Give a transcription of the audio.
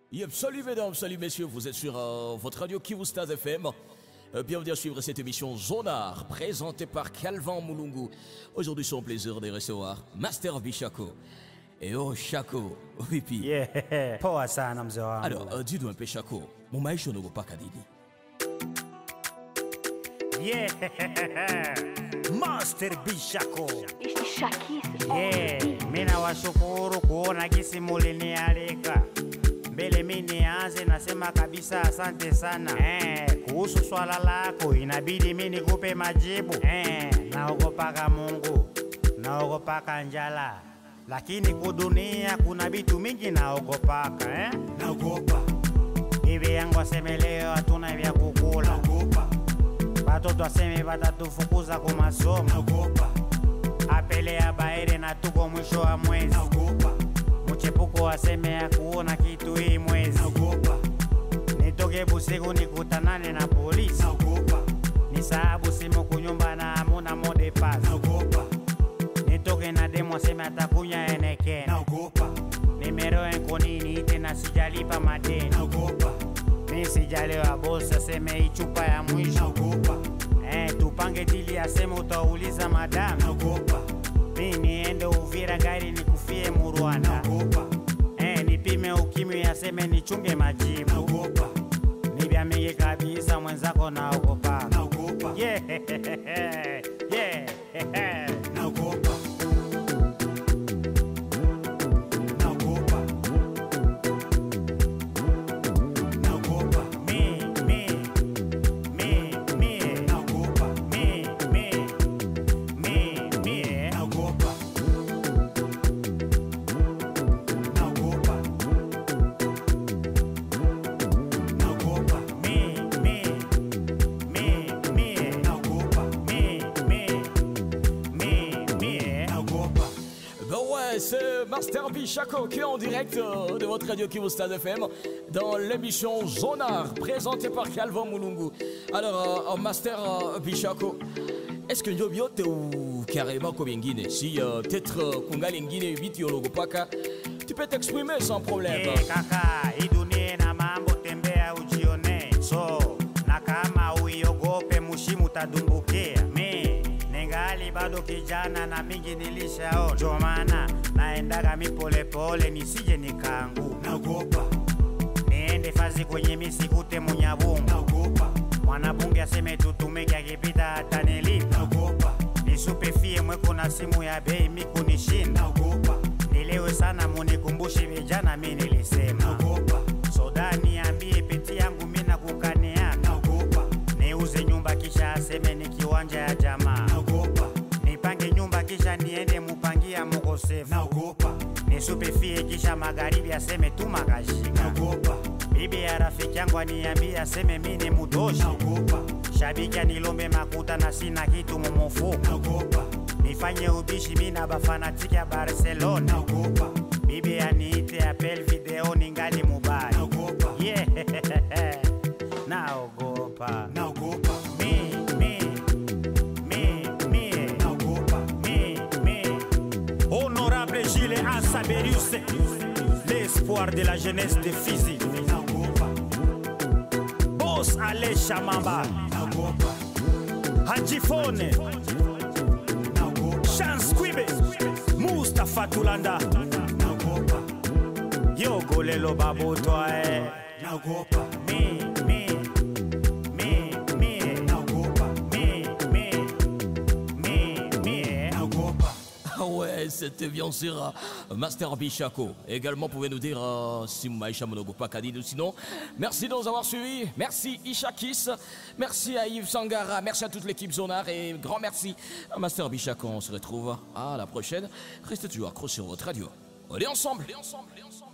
Yep, salut mesdames, salut messieurs, vous êtes sur euh, votre radio Kivustaz FM. Euh, bienvenue à suivre cette émission Zonar, présentée par Calvin Moulungu. Aujourd'hui, c'est un plaisir de recevoir Master Bichako. Et oh, Chako, vipi. Yeah, poa sana mzee wangu. Alors, euh, dis-nous un peu, Chako, mon maisha nogo paka didi. Yeah, Master Bishako. Ishakisi Yeah, mina washukuru kuona gisi mulinialika mbele mi nianze, nasema kabisa asante sana eh, kuhusu swala lako inabidi mi nikupe majibu eh, naogopaka Mungu, naogopaka njala, lakini kudunia kuna vitu mingi naogopaka eh? naogopa Bibi yangu aseme leo hatuna vya kukula, naogopa watoto aseme watatufukuza ku masomo, naogopa apele ya baere na tuko mwisho wa mwezi, naogopa mchepuko aseme ya kuona kitu hii mwezi, naogopa nitoke busiku nikutanane na polisi, naogopa nisahabu simu kunyumba na hamuna mode pass, naogopa nitoke na demo aseme atakunya enekena, naogopa nimero enkonini tena sijalipa madeni, naogopa mi sijalewa bosi aseme ichupa ya mwisho naogopa Eh, tupange dili aseme utauliza madamu naogopa mi niende Uvira gari nikufie Murwanda naogopa eh, nipime ukimwi aseme nichunge majibu naogopa ni vya mingi kabisa mwenzako naogopa naogopa yeah. yeah. naogopa naogopa naogopa Mi, mi, mi, mi, naogopa mi, mi, mi, mi, eh. naogopa naogopa naogopa Mi, mi, mi, mi, eh. naogopa mi, mi, mi, mi, eh. naogopa Ben ouais, c'est Master Bichako qui est en direct euh, de votre radio Kivustaz FM dans l'émission Zonar, présentée par Calvin Moulungu. Alors, euh, euh, Master euh, Bichako, est-ce que ndio vyote ou carrément comme ingine Si euh, peut-être euh, kungali ingine vitu yologopaka, tu peux t'exprimer sans problème. Eh, kaka, hii dunia ina mambo, tembea ujione. So, na kama uiogope mushimu tadumbukia. Mi ningali bado kijana na mingi nilishaona, ndio maana naendaga mi polepole nisije nikaanguka. naogopa Niende fazi kwenye misikute munyabungu, naogopa mwanabunge aseme tutumike, akipita atanilipa. naogopa Nisupe fie mweko na simu ya bei mikunishinda naogopa nilewe sana munikumbushe vijana mi nilisema naogopa soda niambie peti yangu mina kukaniaka naogopa niuze nyumba kisha aseme ni kiwanja ya jamaa naogopa nipange nyumba kisha niende mupangia mukosefu naogopa nisupe fie kisha magharibi aseme tuma kashika naogopa bibi ya rafiki yangu aniambie aseme mi ni mutoshi naogopa shabiki anilombe makuta na sina kitu mumufuko naogopa nifanye ubishi mi na bafanatiki ya barcelona naogopa bibi aniite apel video ningali mubali naogopa yeah. naogopa naogopa mi, mi, mi, mi, naogopa mi, mi. honorable Gilles Ansaberius l'espoir de la jeunesse de Fizi naogopa boss Ale Shamamba naogopa Hajifone naogopa Chance Kwibe Mustafa Tulanda naogopa yogolelo babotwae naogopa mi, mi, mi, mi. naogopa Mi, mi, mi, mi. naogopa Ah ouais, c'était bien sûr euh, Master Bichako. Également, pouvez nous dire euh, si Maïcha Monogopa Kadid ou sinon. Merci de nous avoir suivis. Merci Ishakis. Merci à Yves Sangara. Merci à toute l'équipe Zonar. Et grand merci à Master Bichako. On se retrouve à la prochaine. Restez toujours accrochés sur votre radio. Allez ensemble. Allez ensemble. Allez ensemble.